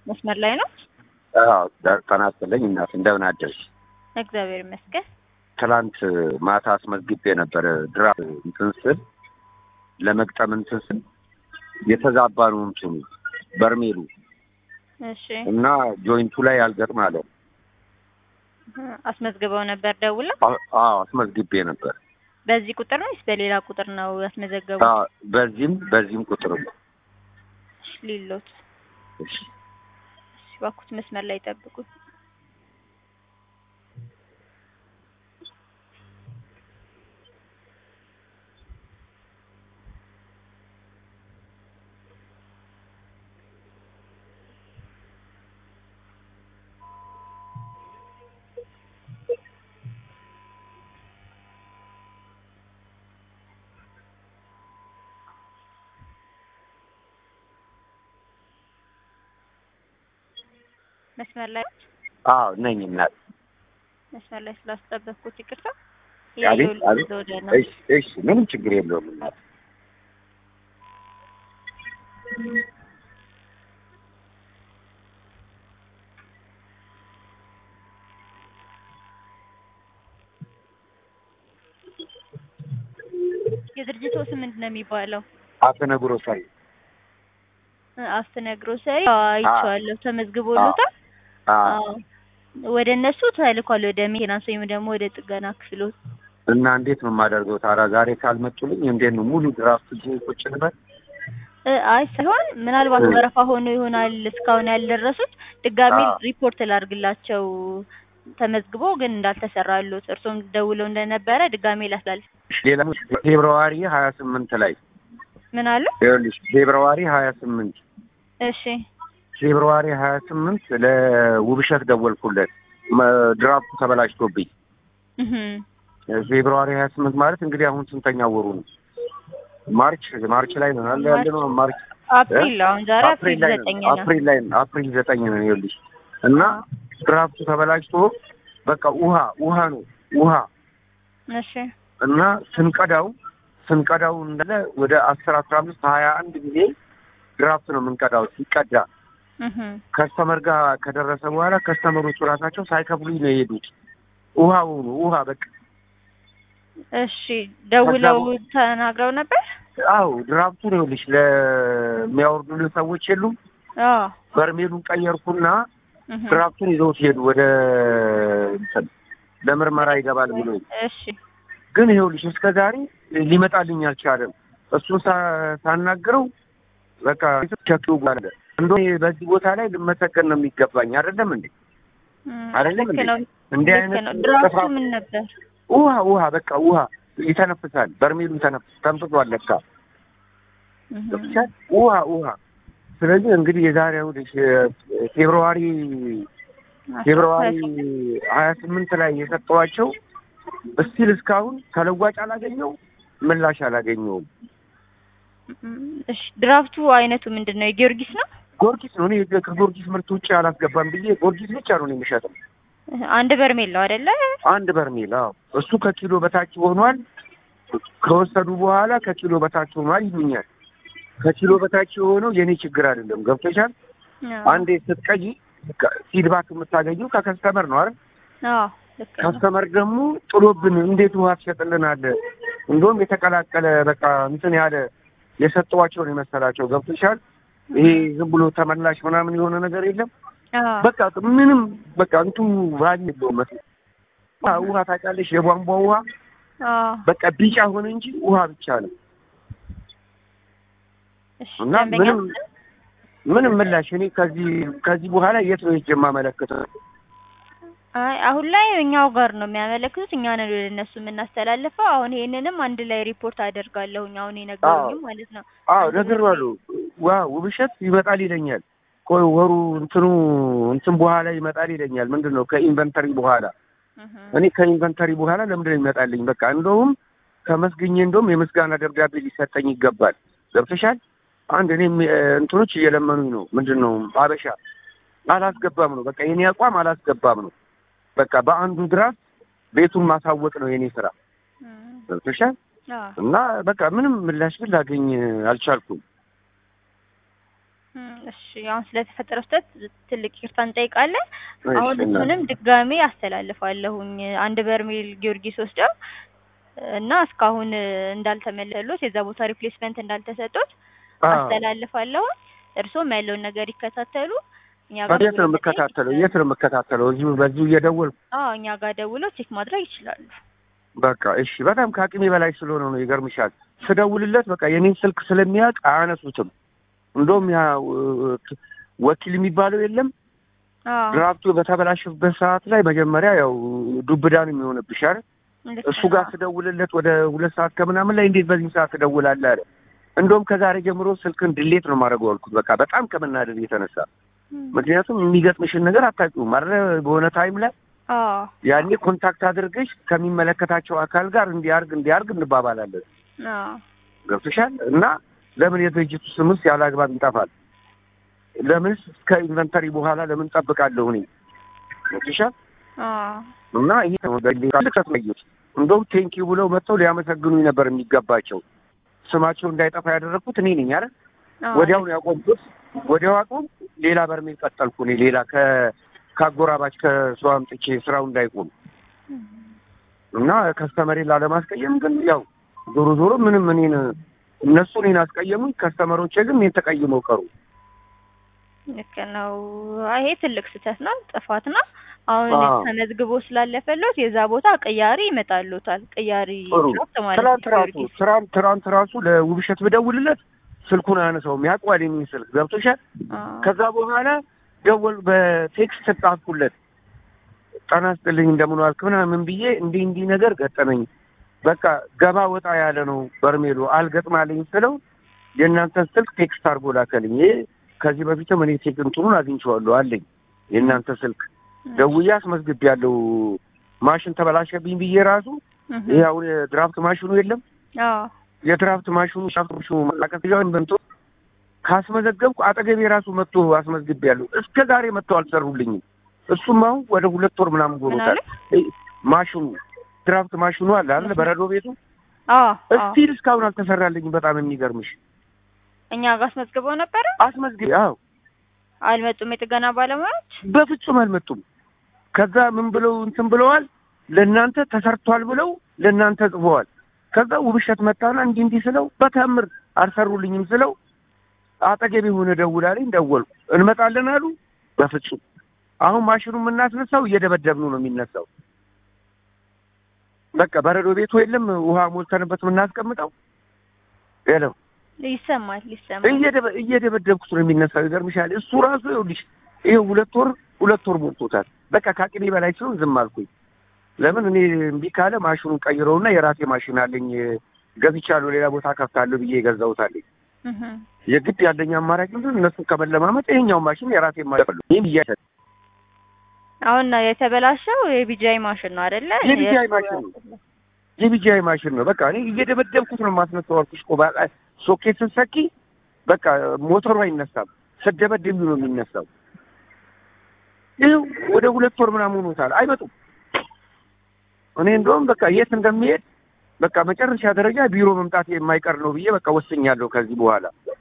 መስመር ላይ ነው? አዎ ጤና ይስጥልኝ እናት እንደምን አደርሽ? እግዚአብሔር ይመስገን። ትላንት ማታ አስመዝግቤ ነበር ድራፍ እንትን ስል ለመግጠም እንትን ስል የተዛባ ነው እንትኑ በርሜሉ እሺ እና ጆይንቱ ላይ አልገጥም አለ። አስመዝግበው ነበር ደውለው? አ- አዎ አስመዝግቤ ነበር። በዚህ ቁጥር ነው ወይስ በሌላ ቁጥር ነው ያስመዘገቡት? አዎ በዚህም በዚህም ቁጥር ነው። እሺ ሊሎት እሺ እሺ፣ እባክዎት መስመር ላይ ጠብቁት። መስመር ላይ አዎ ነኝ እናት። መስመር ላይ ስላስጠበቅኩት ይቅርታ። አቤት እያየሁልህ አቤት። ወደ ነው። እሺ እሺ ምንም ችግር የለውም እናት። የድርጅቱ ስም ምንድን ነው የሚባለው? አፈነግሮ ሳይ አስተነግሮ ሰሪ አይቼዋለሁ። ተመዝግቦሎታል? አዎ አዎ። ወደ እነሱ ተልኳል፣ ወደ ሜንቴናንስ ወይም ደግሞ ወደ ጥገና ክፍሎት። እና እንዴት ነው የማደርገው ታዲያ? ዛሬ ካልመጡልኝ እንዴት ነው ሙሉ ድራፍት ይዤ ቁጭ ልበል? እ አይ ሳይሆን ምናልባት እ። ወረፋ ሆኖ ይሆናል እስካሁን ያልደረሱት። ድጋሚ አዎ። ሪፖርት ላድርግላቸው ተመዝግቦ ግን እንዳልተሰራሉት እርሶም ደውለው እንደነበረ ድጋሜ ላስላልፍ። ሌላ ፌብርዋሪ ሀያ ስምንት ላይ ምን አሉ? ይኸውልሽ ፌብርዋሪ ሀያ ስምንት እሺ ፌብርዋሪ ሀያ ስምንት ለውብሸት ደወልኩለት መ- ድራፍቱ ተበላሽቶብኝ እህ ፌብርዋሪ ሀያ ስምንት ማለት እንግዲህ አሁን ስንተኛ ወሩ ነው? ማርች ማርች ላይ ነው አለ ያለ ነው ማርች አፕሪል አሁን ዛሬ አፕሪል ላይ ዘጠኝ ነው ነው። አፕሪል ላይ ነው አፕሪል ዘጠኝ ነው ይኸውልሽ እና ድራፍቱ ተበላሽቶ በቃ ውሃ ውሃ ነው ውሃ እሺ እና ስንቀዳው ስንቀዳው እንዳለ ወደ አስር አስራ አምስት ሀያ አንድ ጊዜ ድራፍት ነው የምንቀዳው ሲቀዳ እህ ከስተመር ጋር ከደረሰ በኋላ ከስተመሮቹ ራሳቸው ሳይከፍሉኝ ነው የሄዱት። ውሃው ነው ውሃ በቃ እሺ ደውለው ከዛ ተናግረው ነበር? አው ድራፍቱ ነው ይኸውልሽ ለሚያወርዱልን ሰዎች የሉም። አዎ በርሜሉን ቀየርኩና እህ ድራፍቱን ይዘውት ሄዱ ወደ እንትን ለምርመራ ይገባል ብሎ እሺ ግን ይኸውልሽ እስከ ዛሬ ሊመጣልኝ አልቻለም። እሱን ሳ- ሳናግረው በቃ ቸኪው ጋር እንዶ በዚህ ቦታ ላይ ልመሰገን ነው የሚገባኝ አይደለም እንዴ? እም፣ አይደለም ልክ እንዴ? ነው እንዲህ ልክ አይነት ነው። ድራፍቱ ጥፋት- ምን ነበር? ውሃ ውሃ በቃ ውሃ ይተነፍሳል። በርሜሉ ተነፍስ ተንፍሷል ለካ እህ ገብቶሻል? ውሃ ውሃ። ስለዚህ እንግዲህ የዛሬ እሑድ ፌብርዋሪ ፌብርዋሪ ሀያ ስምንት ላይ የሰጠዋቸው እስቲል እስካሁን ተለዋጭ አላገኘው ምላሽ አላገኘውም። እም፣ እሺ ድራፍቱ አይነቱ ምንድን ነው? የጊዮርጊስ ነው? ጊዮርጊስ ነው። እኔ ከጊዮርጊስ ምርት ውጭ አላስገባም ብዬ ጊዮርጊስ ብቻ ነው እኔ የምሸጠው። እህ፣ አንድ በርሜል ነው አይደለ? አንድ በርሜል አዎ፣ እሱ ከኪሎ በታች ሆኗል። ከወሰዱ በኋላ ከኪሎ በታች ሆኗል ይሉኛል። ከኪሎ በታች የሆነው የኔ ችግር አይደለም። ገብቶሻል? አዎ አንዴ ስትቀይ ፊድባክ የምታገኘው ከከስተመር ነው አይደል? አዎ ልክ ነው። ከስተመር ደግሞ ጥሎብን እንዴት ውሃ ትሸጥልናለህ? እንደውም የተቀላቀለ በቃ እንትን ያለ የሰጠዋቸውን የመሰላቸው ገብቶሻል? ይሄ ዝም ብሎ ተመላሽ ምናምን የሆነ ነገር የለም። አዎ በቃ ምንም በቃ እንቱ ቫሊ የለውም መስሎኝ። ውሃ ውሃ ታውቂያለሽ? የቧንቧ ውሃ አዎ በቃ ቢጫ ሆነ እንጂ ውሃ ብቻ ነው እሺ እና ደንበኛ ምንም ምንም ምላሽ እኔ ከዚህ ከዚህ በኋላ የት ነው ሄጄ የማመለክተው? አይ አሁን ላይ እኛው ጋር ነው የሚያመለክቱት። እኛ ነን ወደ እነሱ የምናስተላልፈው። አሁን ይሄንንም አንድ ላይ ሪፖርት አደርጋለሁኝ አሁን የነገሩኝም ማለት ነው። አዎ አንድ ነግሬዋለሁ። ዋ ውብሸት ይመጣል ይለኛል። ቆይ ወሩ እንትኑ እንትን በኋላ ይመጣል ይለኛል። ምንድን ነው ከኢንቨንተሪ በኋላ እህ እኔ ከኢንቨንተሪ በኋላ ለምንድን ነው ይመጣልኝ? በቃ እንደውም ከመስግኜ እንደውም የምስጋና ደብዳቤ ሊሰጠኝ ይገባል። ገብተሻል? አንድ እኔም እ፣ እንትኖች እየለመኑኝ ነው። ምንድን ነው አበሻ አላስገባም ነው በቃ የኔ አቋም አላስገባም ነው። በቃ በአንዱ ድራፍት ቤቱን ማሳወቅ ነው የኔ ስራ። እም፣ ገብተሻል? አዎ እና በቃ ምንም ምላሽ ግን ላገኝ አልቻልኩም። እም፣ እሺ አሁን ስለተፈጠረው ስህተት ትልቅ ይቅርታ እንጠይቃለን። እሺ አሁን እናት። እሱንም ድጋሜ አስተላልፋለሁኝ አንድ በርሜል ጊዮርጊስ ወስደው እና እስካሁን እንዳልተመለሉት የዛ ቦታ ሪፕሌስመንት እንዳልተሰጡት አዎ። አስተላልፋለሁ። እርስዎም ያለውን ነገር ይከታተሉ። እኛ ጋር የት ነው የምከታተለው? የት ነው የምከታተለው? እዚሁ በዚሁ እየደወልኩ አዎ እኛ ጋር ደውለው ቼክ ማድረግ ይችላሉ። በቃ እሺ። በጣም ከአቅሜ በላይ ስለሆነ ነው። ይገርምሻል፣ ስደውልለት በቃ የኔን ስልክ ስለሚያውቅ አያነሱትም። እንደውም ያ እ፣ ወኪል የሚባለው የለም አዎ ድራፍቱ በተበላሸበት ሰዓት ላይ መጀመሪያ ያው ዱብዳን የሚሆንብሽ አይደል? ልክ እሱ ጋር ነው። ስደውልለት ወደ ሁለት ሰዓት ከምናምን ላይ እንዴት በዚህ ሰዓት ትደውላለህ አለ። እንደውም ከዛሬ ጀምሮ ስልክን ድሌት ነው ማድረገው አልኩት። በቃ በጣም ከመናደድ የተነሳ እም፣ ምክንያቱም የሚገጥምሽን ነገር አታውቂውም አይደለ? በሆነ ታይም ላይ አዎ ያኔ ኮንታክት አድርገሽ ከሚመለከታቸው አካል ጋር እንዲያርግ እንዲያርግ እንባባላለን። አዎ ገብቶሻል? እና ለምን የድርጅቱ ስምስ ያለ አግባብ ይጠፋል? ለምንስ እስከ ኢንቨንተሪ በኋላ ለምን ጠብቃለሁ እኔ? ገብቶሻል? አዎ እና ይሄ ነው ልክሰት ለዩት እንደውም ቴንኪው ብለው መጥተው ሊያመሰግኑኝ ነበር የሚገባቸው። ስማቸው እንዳይጠፋ ያደረግኩት እኔ ነኝ አይደል? አዎ ወዲያው ነው ያቆምኩት። ወዲያው አቆም ሌላ በርሜል ቀጠልኩ እኔ ሌላ ከ ከአጎራባች ከሰው አምጥቼ ስራው እንዳይቆም እም፣ እና ከስተመሬን ላለማስቀየም ግን ያው ዞሮ ዞሮ ምንም እኔን እነሱ እኔን አስቀየሙኝ፣ ከስተመሮቼ ግን እኔን ተቀይመው ቀሩ። ልክ ነው። አይ ይሄ ትልቅ ስህተት ነው፣ ጥፋት ነው። አሁን አዎ። ተመዝግቦ ስላለፈለት የዛ ቦታ ቅያሪ ይመጣሉታል። ቅያሪ ጥሩ ድራፍት ማለት ትናንት ነው ራሱ ጊዮርጊስ። ትናንት ትናንት ራሱ ለውብሸት ብደውልለት ስልኩን አያነሳውም። ያውቀዋል የእኔን ስልክ ገብቶሻል። አዎ ከዛ በኋላ ደወል በቴክስት ጻፍኩለት። ጤና ይስጥልኝ እንደምን ዋልክ ምናምን ብዬ እንዲህ እንዲህ ነገር ገጠመኝ፣ በቃ ገባ ወጣ ያለ ነው በርሜሉ አልገጥማልኝ ስለው የእናንተን ስልክ ቴክስት አድርጎ ላከልኝ። ይሄ ከዚህ በፊትም እኔ ቴክ እንትኑን አግኝቼዋለሁ አለኝ። የእናንተ ስልክ ደውዬ አስመዝግቤያለሁ። ማሽን ተበላሸብኝ ብዬ ራሱ እህ፣ ይሄ አሁን የድራፍት ማሽኑ የለም አዎ የድራፍት ማሽኑ ሻፍቶሹ ማቀጥያውን በንቶ ካስመዘገብኩ አጠገቤ ራሱ መጥቶ አስመዝግቤያለሁ። እስከ ዛሬ መጥቶ አልሰሩልኝም። እሱም አሁን ወደ ሁለት ወር ምናምን ምን ጎሮታል። አለ? ማሽኑ ድራፍት ማሽኑ አለ አይደል? በረዶ ቤቱ አዎ አዎ እስቲል እስካሁን አልተሰራልኝም። በጣም የሚገርምሽ እኛ ጋር አስመዝግበው ነበረ። አስመዝግቤ አዎ፣ አልመጡም የጥገና ባለሙያዎች። በፍጹም አልመጡም። ከዛ ምን ብለው እንትን ብለዋል፣ ለእናንተ ተሰርቷል ብለው ለእናንተ ጽፈዋል። ከዛ ውብሸት መጣና እንዲህ እንዲህ ስለው በተአምር አልሰሩልኝም ስለው አጠገቤ ሆነ ደውላለኝ። ደወልኩ እንመጣለን አሉ። በፍጹም አሁን ማሽኑ የምናስነሳው እየደበደብኑ ነው የሚነሳው። በቃ በረዶ ቤቱ የለም ውሃ ሞልተንበት የምናስቀምጠው የለም ይሰማል ይሰማል። እየደበ- እየደበደብኩት ነው የሚነሳው። ይገርምሻል። እሱ ራሱ ይኸውልሽ ይኸው ሁለት ወር ሁለት ወር ሞልቶታል። በቃ ከአቅሜ በላይ ሲሆን ዝም አልኩኝ። ለምን እኔ እምቢ ካለ ማሽኑን ቀይረውና የራሴ ማሽን አለኝ ገዝቻለሁ፣ ሌላ ቦታ ከፍታለሁ ብዬ የገዛሁት አለኝ። እህ፣ የግድ ያለኝ አማራጭ ምንድን እነሱን ከመለማመጥ ይሄኛው ማሽን የራሴ ማሽን ይህም እያሸ አሁን የተበላሸው የቢጃይ ማሽን ነው አይደለ? የቢጂአይ ማሽን ነው። የቢጂአይ ማሽን ነው። በቃ እኔ እየደበደብኩት ነው የማስነሳው አልኩሽ እኮ በቃ ሶኬት ስትሰኪ በቃ ሞተሩ አይነሳም፣ ስደበድብ ነው የሚነሳው። ይኸው ወደ ሁለት ወር ምናምን ሆኖታል፣ አይመጡም። እኔ እንደውም በቃ የት እንደሚሄድ በቃ መጨረሻ ደረጃ ቢሮ መምጣት የማይቀር ነው ብዬ በቃ ወስኛለሁ ከዚህ በኋላ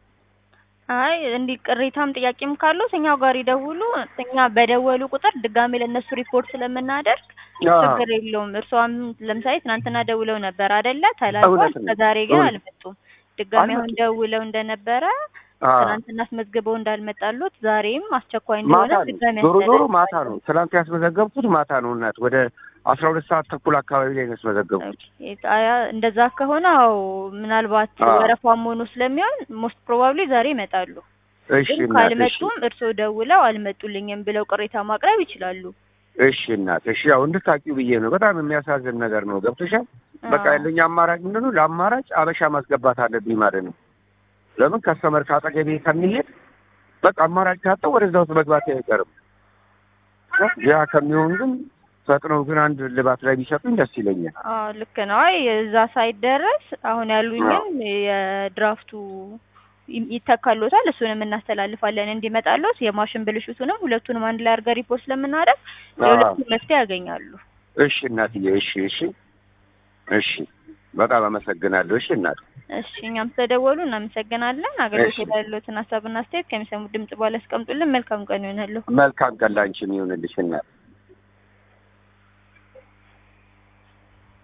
አይ እንዲህ ቅሬታም ጥያቄም ካሉት እኛው ጋር ይደውሉ። እኛ በደወሉ ቁጥር ድጋሜ ለእነሱ ሪፖርት ስለምናደርግ ችግር የለውም። እርስዎም ለምሳሌ ትናንትና ደውለው ነበር አይደለ? ተላልፏል። እውነት ነው። ከዛሬ ግን እውነት። አልመጡም። ድጋሜ አሁን አልመጡም። ደውለው እንደነበረ አዎ። ትናንትና አስመዝግበው እንዳልመጣሉት ዛሬም አስቸኳይ እንደሆነ ማታ ነው ድጋሜ ዞሮ ዞሮ ያስተላልፋሉ። ማታ ነው። ትናንት ያስመዘገብኩት ማታ ነው። እናት ወደ አስራ ሁለት ሰዓት ተኩል አካባቢ ላይ ነው ያስመዘገብኩት። ኦኬ፣ አያ እንደዛ ከሆነ አዎ ምናልባት አዎ። ወረፋም ሆኖ ስለሚሆን ሞስት ፕሮባብሊ ዛሬ ይመጣሉ። እሺ ግን እናት እሺ ካልመጡም እርስዎ ደውለው አልመጡልኝም ብለው ቅሬታ ማቅረብ ይችላሉ። እሺ እናት እሺ፣ ያው እንድታውቂው ብዬ ነው። በጣም የሚያሳዝን ነገር ነው። ገብቶሻል? በቃ አዎ። ያለኝ አማራጭ ምንድን ነው? ለአማራጭ አበሻ ማስገባት አለብኝ ማለት ነው። ለምን ከስተመር ካጠገቤ ከሚሄድ በቃ አማራጭ ካጣው ወደዛ ውስጥ መግባት አይቀርም። ያ ከሚሆን ግን ፈጥነው ግን አንድ ልባት ላይ ቢሰጡኝ ደስ ይለኛል። አዎ ልክ ነው። አይ እዛ ሳይደረስ አሁን ያሉኝም የድራፍቱ ይ- ይተካሎታል። እሱንም እናስተላልፋለን እንዲመጣሎት የማሽን ብልሽቱንም ሁለቱንም አንድ ላይ አድርገን ሪፖርት ስለምናደርግ የሁለቱም መፍትሄ ያገኛሉ። እሺ እናትዬ፣ እሺ እሺ እሺ በጣም አመሰግናለሁ። እሺ እናት እሺ እኛም ስለደወሉ እናመሰግናለን። አገልግሎት እሺ። ያለዎትን ሀሳብና አስተያየት ከሚሰሙት ድምጽ በኋላ ያስቀምጡልን። መልካም ቀን ይሆናለሁ። መልካም ቀን ላንቺም ይሁንልሽ እናት።